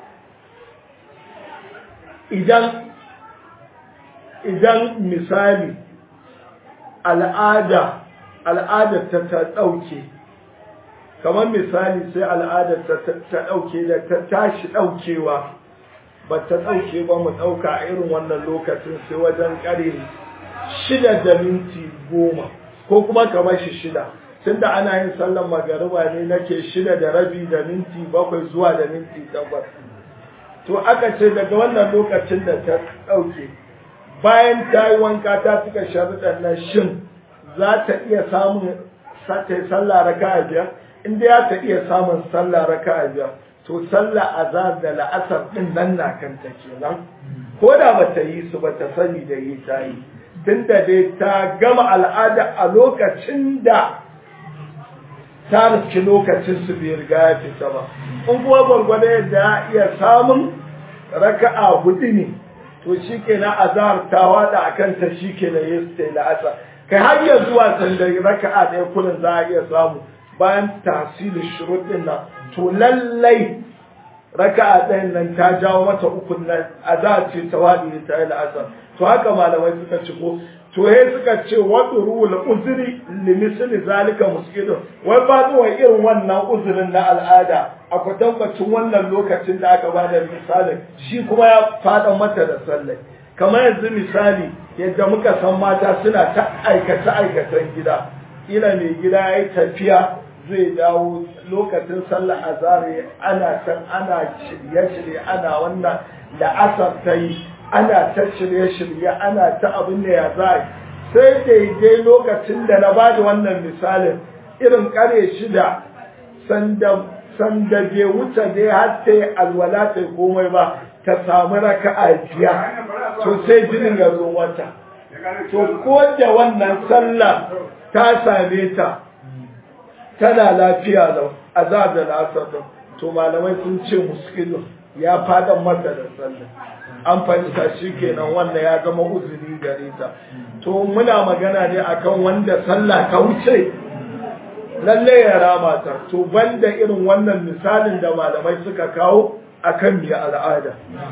idan idan misali al'ada al'adar ta ta ɗauke kamar misali sai al'adar ta ta ɗauke da ta tashi ɗaukewa ba ta ɗauke ba mu ɗauka a irin wannan lokacin sai wajen ƙare shida da minti goma ko kuma kamar shi shida tunda ana yin sallan magariba ne nake shida da rabi da minti bakwai zuwa da minti takwas to aka ce daga wannan lokacin da ta ɗauke bayan ta yi wanka ta cika sharuɗan nan shin za ta iya samun ta sallah raka a biyar in dai ya ta iya samun sallah raka a biyar to sallah azhar da la'asar ɗin nan na kanta kenan ko da ba ta yi su ba ta sani da yi ta yi tunda dai ta gama al'ada a lokacin da ta riski lokacin su bai riga ya fita ba in kuma gwargwado yadda ya iya samun raka'a hudu ne to shi ke na azhar ta wada a kanta shi ke na yi su la'asa kai har ya zuwa sanda raka'a ɗaya kullum za a iya samu bayan tasiri shuruɗin nan to lallai raka'a ɗayan nan ta jawo mata ukun nan azhar ce ta wadi ta yi la'asa to haka malamai suka ci ko to he suka ce wadda ruwul uzuri limisli zalika muskidun wai ba zuwa irin wannan uzurin na al'ada a kwatankwacin wannan lokacin da aka bada misalin shi kuma ya fada mata da sallai kamar yanzu misali yadda muka san mata suna ta aikace aikacen gida ila mai gida ya yi tafiya zai dawo lokacin sallar azare ana can ana shirye-shirye ana wannan da asar ta yi ana ta shirye-shirye ana ta abin da ya za sai daidai lokacin da na ba da wannan misalin irin kare shida sanda bai wuce dai har ta yi alwala ta komai ba ta samu raka'a biya to sai jinin ya zo wata to ko da wannan sallah ta same ta tana lafiya lau azab da lasar to malamai sun ce muskilun ya fadan masa da sallah an fahimta shi kenan wanda ya zama uzuri gare ta to muna magana ne akan wanda sallah ta wuce lalle ya rama ta to banda irin wannan misalin da malamai suka kawo akan mai al'ada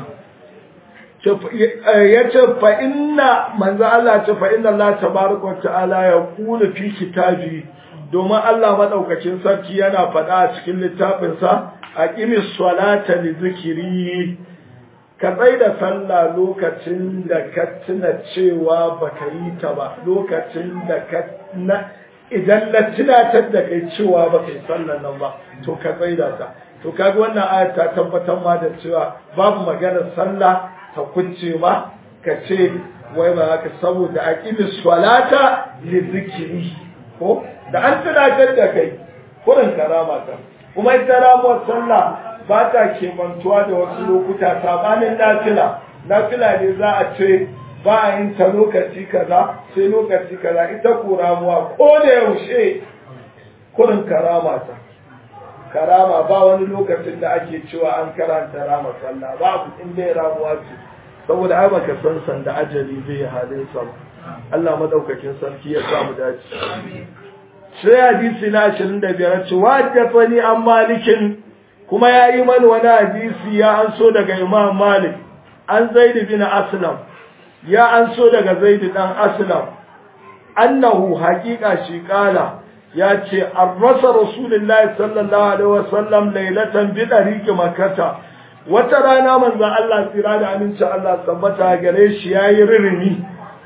ya ce fa inna manzo Allah ce fa inna Allah tabaraka wa ta'ala ya kula fi kitabi domin Allah madaukakin sarki yana faɗa a cikin littafinsa aqimis salata li zikri ka tsai da sallah lokacin da ka tuna cewa baka yi ta ba lokacin da ka na idan na tunatar da kai cewa baka yi sallan nan ba to ka tsai da ta to kaga wannan ayat ta tabbatar ma da cewa babu maganar sallah ta kunce ma ka ce wai ba haka saboda aqimis salata li zikri ko da an tunatar da kai kurin karama ta kuma ita ramuwar sallah ba ta kemantuwa da wasu lokuta sabanin nafila nafila ne za a ce ba a yin ta lokaci kaza sai lokaci kaza ita ko ramuwa ko da yaushe kurin karama ta karama ba wani lokacin da ake cewa an karanta rama sallah babu in dai ramuwa ce saboda ai baka san san da ajali zai halin sa Allah madaukakin sarki ya samu dace sai hadisi na 25 ce wajjafani an malikin kuma ya yi mani wani hadisi ya an so daga imam malik an zaid bin aslam ya an so daga zaid dan aslam annahu haqiqa shi kala ya ce an rasa rasulullahi sallallahu alaihi wasallam lailatan bi dariki makata wata rana manzon Allah tsira da aminci Allah tabbata gare shi yayi ririmi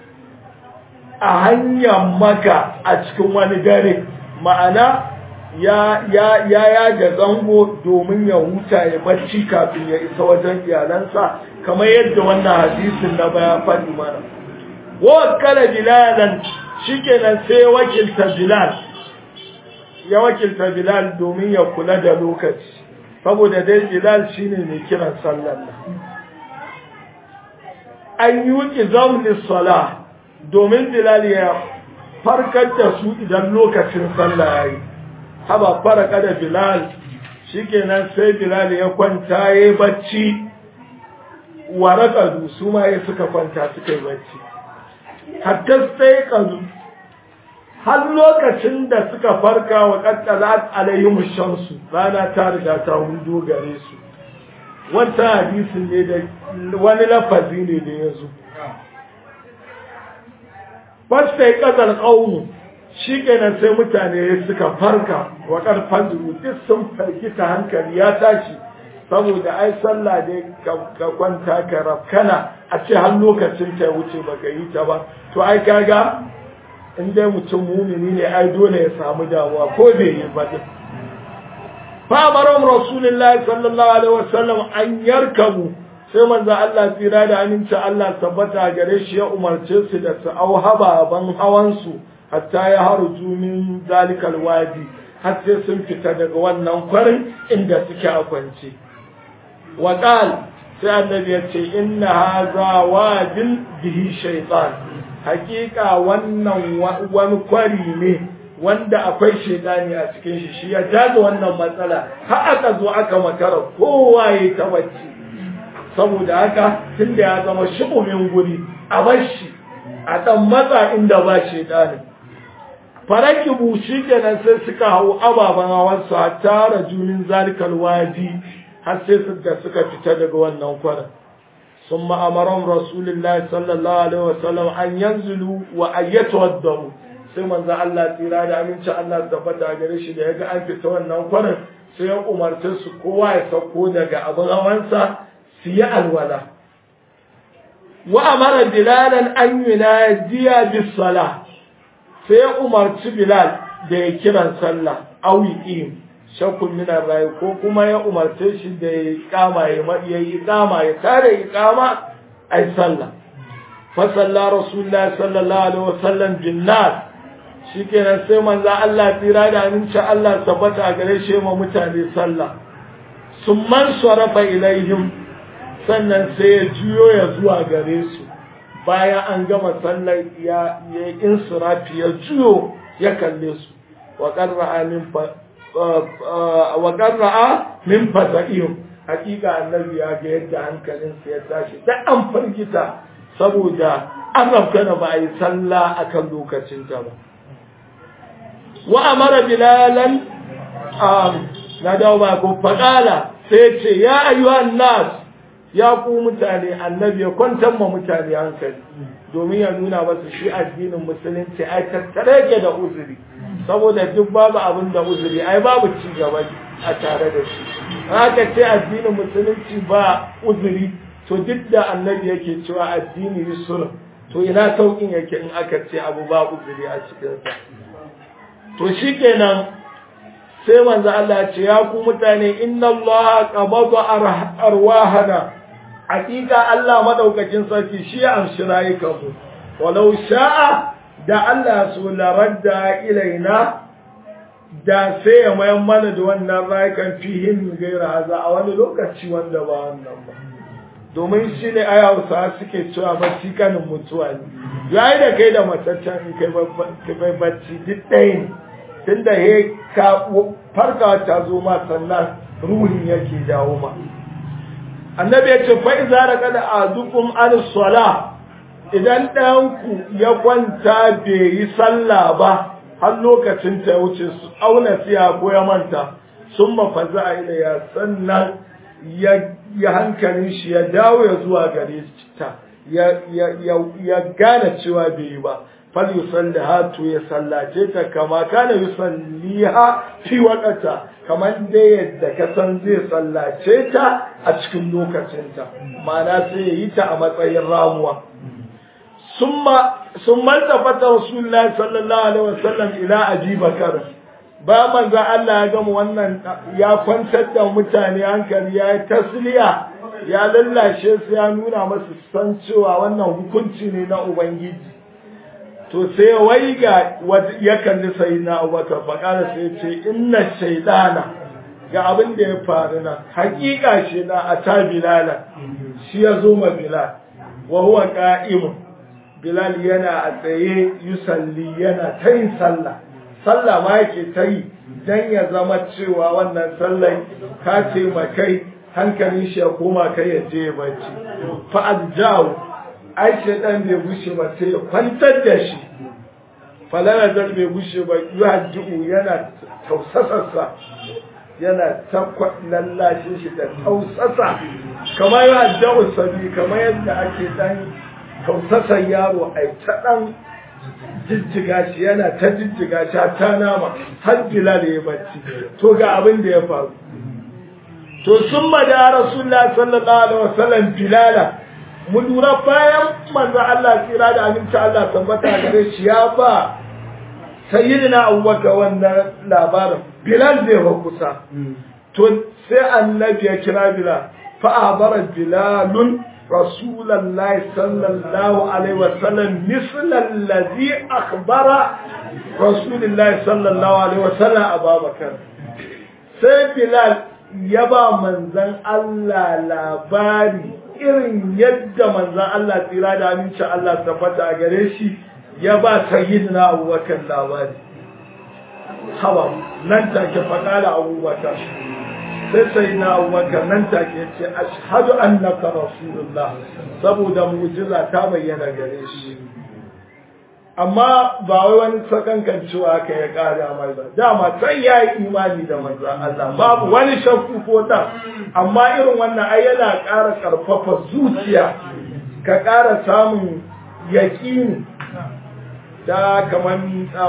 a hanyar maka a cikin wani dare ma'ana ya ya ya yaga zango domin ya huta ya bacci kafin ya isa wajen iyalansa kamar yadda wannan hadisin na baya faɗi mana wa kala bilalan shikenan sai wakilta bilal ya wakilta Bilal domin ya kula da lokaci saboda dai Bilal shine mai kiran sallar nan an yi zamni sala domin Bilal ya farkar da su idan lokacin sallah yayi haba faraka da Bilal shikenan sai Bilal ya kwanta yayi bacci waraka su ma ya suka kwanta suka yi bacci hatta sai kazu har lokacin da suka farka wa kaddalat alaihim shamsu rana ta riga ta hudo gare su wata hadisin ne da wani lafazi ne da ya zo fasta ya kadar ƙaunu shi kenan sai mutane suka farka wa karfan duk sun farkita hankali ya tashi saboda ai sallah dai ka kwanta ka rafkana a ce har lokacin ta wuce baka yi ta ba to ai kaga in dai mutum mumini ne ai dole ya samu damuwa ko bai yi ba din fa maram rasulullahi sallallahu alaihi wasallam an yarkabu sai manzo Allah tsira da aminci Allah tabbata gare shi ya umarce su da su au haba ban hawan su hatta ya harju min zalikal wadi har sai sun fita daga wannan kwarin inda suke a kwance wa qal sai annabi ya ce inna hadha wadin bihi shaytan hakika wannan wani kwari ne wanda akwai shaidani a cikin shi shi ya jaza wannan matsala har aka zo aka makara kowa ya ta bacci saboda haka tunda ya zama shubumin guri a bar shi a dan matsa inda ba shaidani faraki bushi kenan sai suka hau ababen hawan su a tara junin zalikal wadi har sai da suka fita daga wannan kwarin ثم أمرهم رسول الله صلى الله عليه وسلم أن ينزلوا وأن يتوضأوا sai manzo Allah tsira da aminci Allah tabbata gare shi da yaga an fita wannan kwarin sai ya umarce su kowa ya sauko daga abin hawansa su yi alwala wa amara bilalan an yunadiya bis sala sai ya umarci bilal da ya kiran sallah awi im shakkun minan rayu ko kuma ya umarce shi da ya kama ya yi kama ya tare ya kama ai sallah fa salla rasulullah sallallahu alaihi wasallam bin nas shikenan sai manzo Allah tsira da aminci Allah tabbata gare shi ma mutane sallah summan sarafa ilaihim sannan sai ya juyo ya zuwa gare su bayan an gama sallar ya ya insirafi ya juyo ya kalle su wa qarra'a min wa qarra'a min faza'ihim hakika annabi ya ga yadda hankalinsa ya tashi da an firgita saboda an rafkana ba a yi sallah akan lokacinta ba wa amara bilalan na dawo ba ko faƙala sai ce ya ayyuhan nas ya ku mutane annabi ya kwantar ma mutane hankali domin ya nuna masu shi addinin musulunci ai tattare ke da uzuri saboda duk babu abin da uzuri ai babu ci gaba a tare da shi haka ce addinin musulunci ba uzuri to duk da annabi yake cewa addini yusur to ina saukin yake in aka ce abu ba uzuri a cikinsa to shikenan sai manzo Allah ce ya ku mutane inna Allah qabada arwahana hakika Allah madaukakin sarki shi ya amshi rayukanmu walau sha'a da Allah su laradda ilaina da sai ya mayan mana da wannan rayukan fihin gaira haza a wani lokaci wanda ba wannan ba domin shi ne ai hausa suke cewa bacci kanin mutuwa ne yayi da kai da mataccen in kai bacci duk ɗaya ne tunda he ka farka ta zo ma sannan ruhin yake dawo ma annabi ya ce fa iza raqada adukum an sala idan ɗayanku ya kwanta bai yi sallah ba har lokacin ta wuce su auna siya ko ya manta sun mafaza a ila ya sannan ya hankalin shi ya dawo ya zuwa gare ta ya gane cewa bai yi ba fal yusalli hatu ya sallace ta kama kana yusalliha fi waqata kamar dai yadda ka san zai sallace ta a cikin lokacinta ma'ana sai ya yi ta a matsayin ramuwa summa summa tafata rasulullahi sallallahu alaihi wasallam ila abi bakar ba manzo Allah ya gama wannan ya kwantar da mutane hankali ya yi tasliya ya lallashe su ya nuna masu san cewa wannan hukunci ne na ubangiji to sai waiga ya kalli sai na abubakar faƙara sai ce inna shaidana ga abin da ya faru nan hakika shi na a ta bilala shi ya zo ma bilal wa huwa qa'imun bilal yana a tsaye yusalli yana ta yin sallah sallah ma yake ta yi dan ya zama cewa wannan sallan ka ce kai hankalin shi ya koma kai ya je bacci fa adjahu ai shaidan bai gushe ba sai ya kwantar da shi falana zan bai gushe ba yuhaddu yana tausasarsa yana ta lallashin shi da tausasa kamar yuhaddu sabi kamar yadda ake dan tausasar yaro ai ta dan jijjiga shi yana ta jijjiga shi ta nama har bilal ya bacci to ga abin da ya faru to sun da rasulullah sallallahu alaihi wasallam bilala mu lura bayan manzo Allah tsira da aminci Allah tabbata gare shi ya ba sayyidina Abubakar wannan labarin Bilal zai ba kusa to sai annabi ya kira Bilal fa abara Bilalun Rasulullahi sallallahu alaihi wasallam misl allazi akhbara Rasulullahi sallallahu alaihi wasallam Abubakar sai Bilal ya ba manzon Allah labari irin yadda manzan Allah tsira da aminci Allah tabbata a gare shi ya ba sayyidina abubakar labari hawa nan take faƙala abubakar sai sayyidina abubakar nan take ce ashhadu annaka rasulullah saboda mu'jiza ta bayyana gare shi amma ba wai wani sakankan cewa ka ya ƙara mai ba dama sai ya yi imani da manzan Allah babu wani shakku ko ta amma irin wannan ai yana ƙara ƙarfafa zuciya ka ƙara samun yaƙini da kamar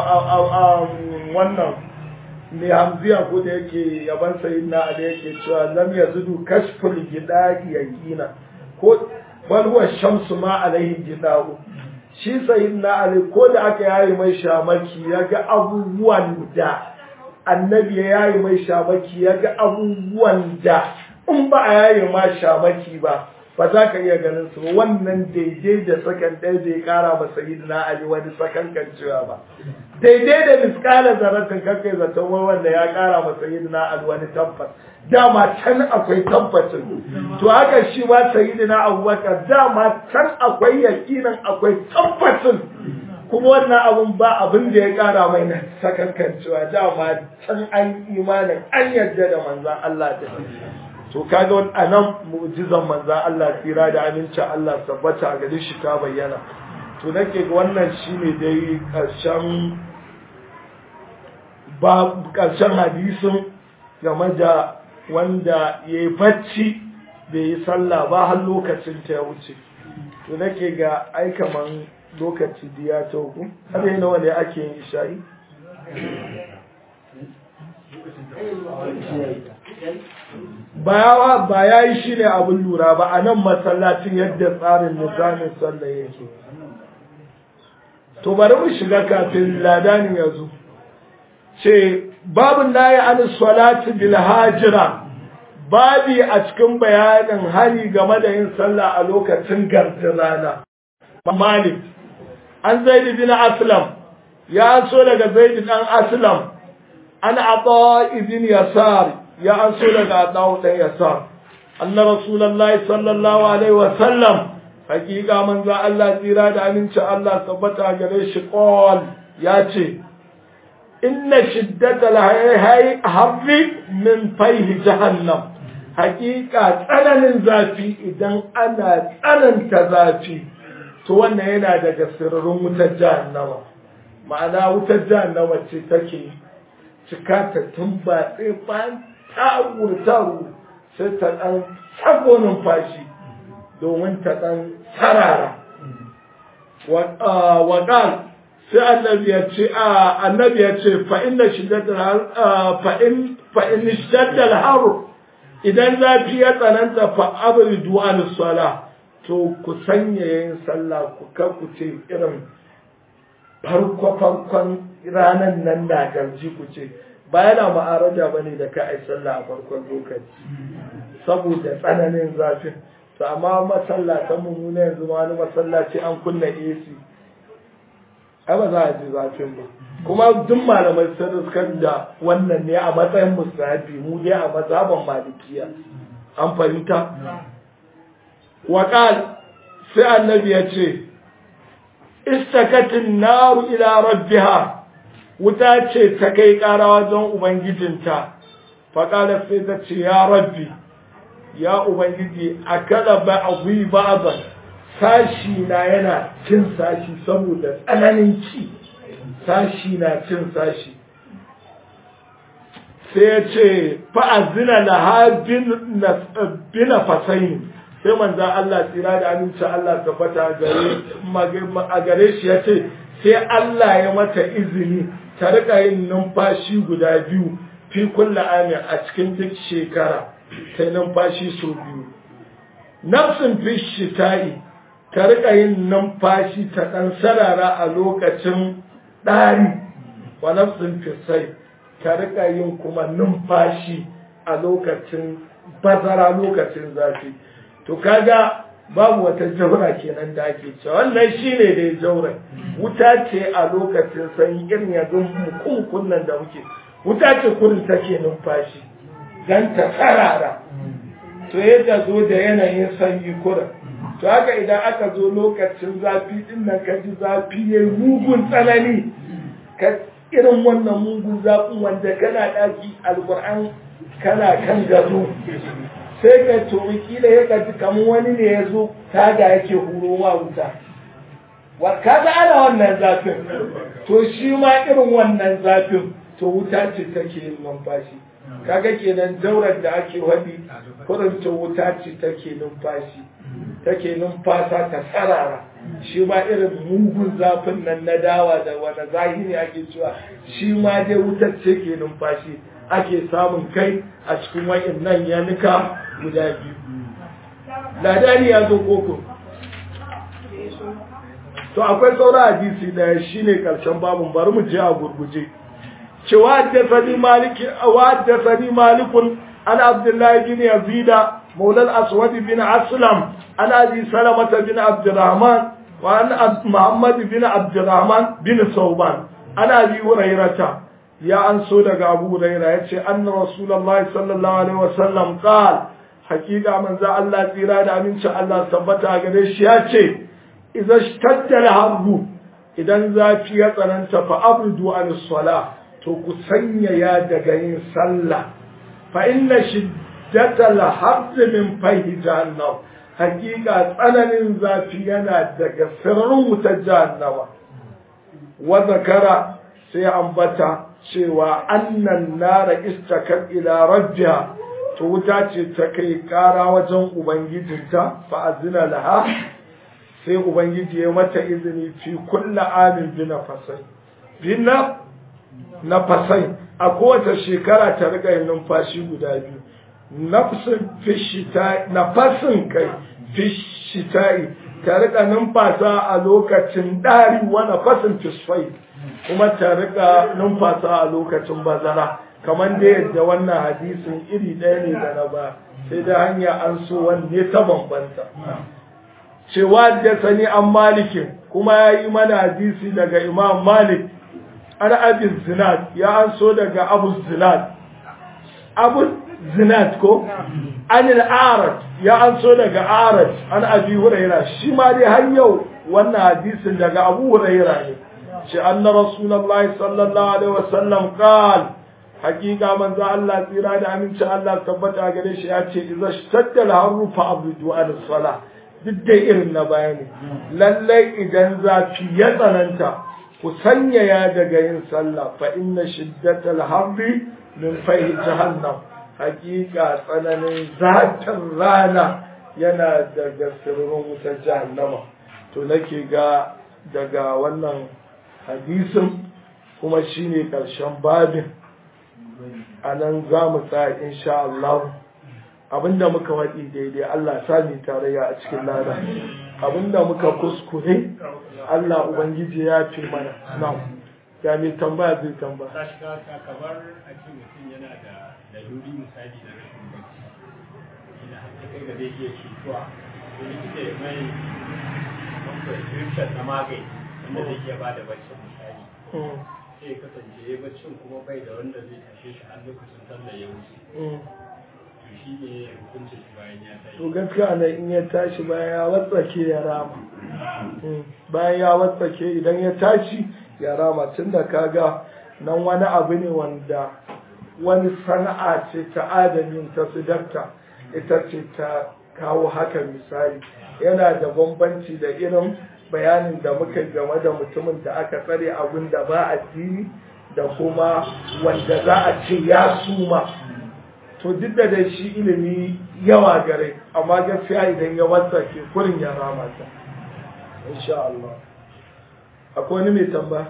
wannan mai hamziya ko da yake yaban sayin na da yake cewa lam yazudu kashful gidaki yaqina ko bal huwa shamsu ma alaihi gidau shi sayin na ali ko da aka yayi mai shamaki ya ga abubuwan da annabi ya yayi mai shamaki ya ga abubuwan da in ba a yayi ma shamaki ba ba za ka iya ganin su wannan daidai da sakan ɗaya bai kara ma sayin na ali wani sakan kan cewa ba daidai da miskalar zaratin kakai zaton wanda ya kara ma sayin na ali wani tabbas dama can akwai tabbacin to haka shi ma sayyidina abubakar dama can akwai yakinin akwai tabbacin kuma wannan abun ba abin da ya kara mai na sakankan cewa dama can an imanin an yarda da manzan Allah da to kaga anan mu'jizan manza Allah tsira da amincin Allah tabbata a gare shi ta bayyana to nake ga wannan shine dai karshen ba karshen hadisin game da wanda ya yi bacci bai yi sallah ba har lokacin ta ya wuce to nake ga ai kaman lokaci da ya tauku har yi nawa ne ake yin isha'i bayawa ba ya yi shi ne abin lura ba a nan masallacin yadda tsarin nizamin sallah yake to bari mu shiga kafin ladanin ya zo ce babin na yi an salati bil hajira babi a cikin bayanin hari game da yin sallah a lokacin gardin rana malik an zaid bin aslam ya so daga zaid dan aslam an ata ibn yasar ya an so daga ata dan yasar anna rasulullahi sallallahu alaihi wa sallam hakika manzo Allah tsira da aminci Allah tabbata gare shi qol ya ce inna shiddatal harri min fayhi jahannam hakika tsananin zafi idan ana tsananta zafi to wannan yana daga sirrin wutar jahannama ma'ana wutar jahannama ce take cika ta tumbatse bayan taru taru sai ta ɗan tsago numfashi domin ta ɗan sarara waɗan sai annabi ya ce annabi ya ce fa inna shiddatal fa in fa in shiddatal har idan zafi ya tsananta fa abridu an sala to ku sanya yin sallah ku kar ku ce irin farko farkon ranan nan da garji ku ce ba yana ma'araja bane da ka ai sallah a farkon lokaci saboda tsananin zafin to amma masallatan mu ne yanzu ma wani masallaci an kunna AC ai ba za a ji zafin ba kuma duk malamai sun riskar da wannan ne a matsayin musahabi mu dai a mazhaban malikiya an fahimta waƙal sai annabi ya ce istakatin naru ila rabbiha wuta ce ta kai ƙara wajen ubangijinta faƙala sai ta ce ya rabbi ya ubangiji a kada ba a gwi ba sashi na yana cin sashi saboda tsananin ci sashi na cin sashi sai ya ce fa'azina na habin bina fasaini sai manza Allah tsira da aminci Allah tabbata a gare shi ya ce sai Allah ya mata izini ta rika yin numfashi guda biyu fi kulla amin a cikin duk shekara ta numfashi sau biyu nafsin fi shita'i ta rika yin numfashi ta ɗan sarara a lokacin ɗari wa nafsin fisai ta rika yin kuma numfashi a lokacin bazara lokacin zafi to kaga babu wata jaura kenan da ake cewa wannan shine dai jaura wuta ce a lokacin sanyi irin yanzu mukunkun nan da muke wuta ce kurin take numfashi dan ta sarara to yadda zo da yanayin sanyi kurin to haka idan aka zo lokacin zafi din nan ka ji zafi ya mugun tsanani ka irin wannan mugun zafin wanda kana daki alkur'an kana kan gado sai ka tomi kila ya kaji kamar wani ne ya zo taga yake huro wa wuta ka ga ana wannan zafin to shi ma irin wannan zafin to wuta ce take yin numfashi kaga kenan daurar da ake wadi kurin to wuta ce take numfashi take numfasa ta sarara shi ma irin mugun zafin nan na dawa da wani zahiri ake cewa shi ma dai wutar ce ke numfashi ake samun kai a cikin wa'in nan yanuka guda biyu ladani ya zo koko to akwai sauran hadisi da shi ne karshen babun bari mu je a gurguje cewa haddasani maliki wa haddasani malikun an abdullahi bin yazida مولى الأسود بن أسلم عن أبي سلمة بن عبد الرحمن وعن محمد بن عبد الرحمن بن ثوبان عن أبي هريرة يا أن سودك أبو هريرة يتشي أن رسول الله صلى الله عليه وسلم قال حقيقة من ذا الله تيراد من شاء الله ثبت أغريش يتشي إذا اشتد الحرب إذا ذا في أنت فأبردوا عن الصلاة تو كسنيا يا دقين صلى فإن شد shiddatal harri min fahi jahannam hakika tsananin zafi yana daga sirrin wutar jahannama wa zakara sai ambata cewa annan nara istakar ila rabbiha to wuta ce ta kai kara wajen ubangijinta fa azina laha sai ubangiji ya mata izini fi kulla amin bi nafasai bina nafasai a kowace shekara ta riga yin numfashi guda biyu nafsin fishita nafasin kai fishitai ta riga numfasa a lokacin ɗari wa nafasin fisfai kuma ta riga numfasa a lokacin bazara kamar da yadda wannan hadisin iri ɗaya ne da na ba sai da hanya an so wanne ta bambanta cewa da sani an malikin kuma ya yi mana hadisi daga imam malik an abin zinat ya an so daga abu zinat abu zinat ko an al'arat ya an so daga arat an abi huraira shi ma dai har yau wannan hadisin daga abu huraira ne ce anna rasulullahi sallallahu alaihi wasallam qala hakika manzo Allah tsira da aminci Allah tabbata gare shi ya ce idza shadda al-harru fa abridu al-salah duk da irin na bayani lallai idan zafi ya tsananta ku sanyaya daga yin sallah fa inna shiddatal harri min fahi jahannam hakika tsananin zafin rana yana daga sirrin wutar jahannama to nake ga daga wannan hadisin kuma shine karshen babin a nan za mu tsaya insha Allah abinda muka waɗi daidai Allah sami tarayya a cikin lada abinda muka kuskure Allah ubangiji ya fi mana na ya mai tambaya zai tambaya ta shiga ta kamar a ce mutum yana da daloli misali da rashin bacci ina haka kai ga zai iya cutuwa ko likita ya mai prescription na magani wanda zai iya ba da bacci misali sai ya kasance ya baccin kuma bai da wanda zai tashe shi har lokacin sallar ya wuce to shi ne hukuncin shi bayan ya tashi to gaskiya ne in ya tashi bayan ya watsake ya rama bayan ya watsake idan ya tashi ya rama tun da kaga nan wani abu ne wanda wani sana'a ce ta adamin ta sidarta ita ce ta kawo haka misali yana da bambanci da irin bayanin da muka game da mutumin da aka tsare abin da ba addini da kuma wanda za a ce ya suma to duk da dai shi ilimi yawa gare amma gaskiya idan ya wasa ke kurin ya rama ta insha Allah akwai wani mai tamba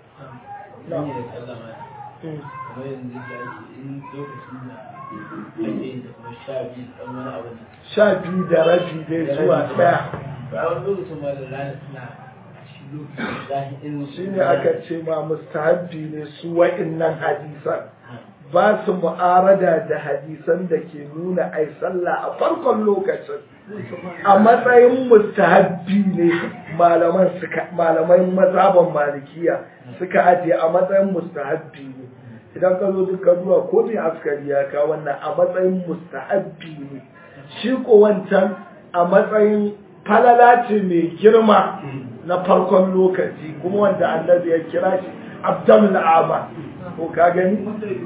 ne da sallama kamar yanzu da ake in lokacin da ake yin da kuma sha biyu ɗan wani abu ne sha biyu da rabi dai zuwa ɗaya ba wani lokacin ma da rana suna a shi lokacin zahi irin shi ne aka ce ma mustahabbi ne su wa'innan hadisan ba su mu'arada da hadisan da ke nuna ai sallah a farkon lokacin a matsayin mustahabbi ne malaman suka malaman mazhaban malikiya suka ajiye a matsayin mustahabbi ne idan ka zo duka zuwa ko mai askari ya ka wannan a matsayin mustahabbi ne shi ko wancan a matsayin falala ce mai girma na farkon lokaci kuma wanda annabi ya kira shi abdul amal ko ka gani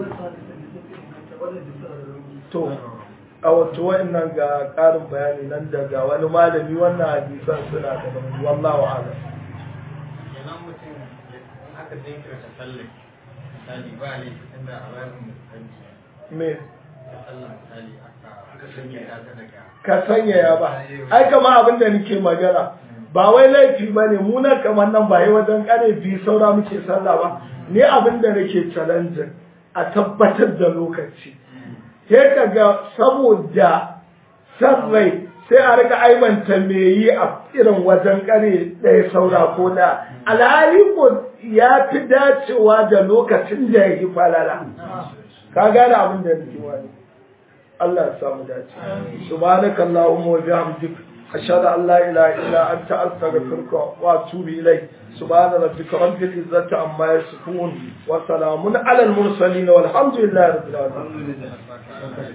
to a wato wa'annan ga ƙarin bayani nan daga wani malami wannan hadisan suna da bani wallahu a'lam kenan mutum in aka jinkirta sallar misali ba ne inda a bayan mutanci me ta sallar misali aka aka sanya ta daga ka sanyaya ba ai kama abin da nake magana ba wai laifi ba ne mu nan kamar nan ba yi wajen kare biyu saura muke sallah ba ni abin da nake challenging a tabbatar da lokaci sai ka ga saboda san rai sai a rika aibanta me yi a irin wajen kare ɗaya saura ko na alhali ko ya fi dacewa da lokacin da ya yi falala ka gane abin da nake wani Allah ya samu dace subhanaka allahumma wa bihamdik ashhadu an la ilaha illa anta astaghfiruka wa atubu ilayk subhana rabbika rabbil izzati amma yasifun wa salamun ala al mursalin walhamdulillahi rabbil alamin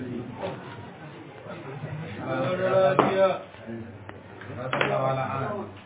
lafiya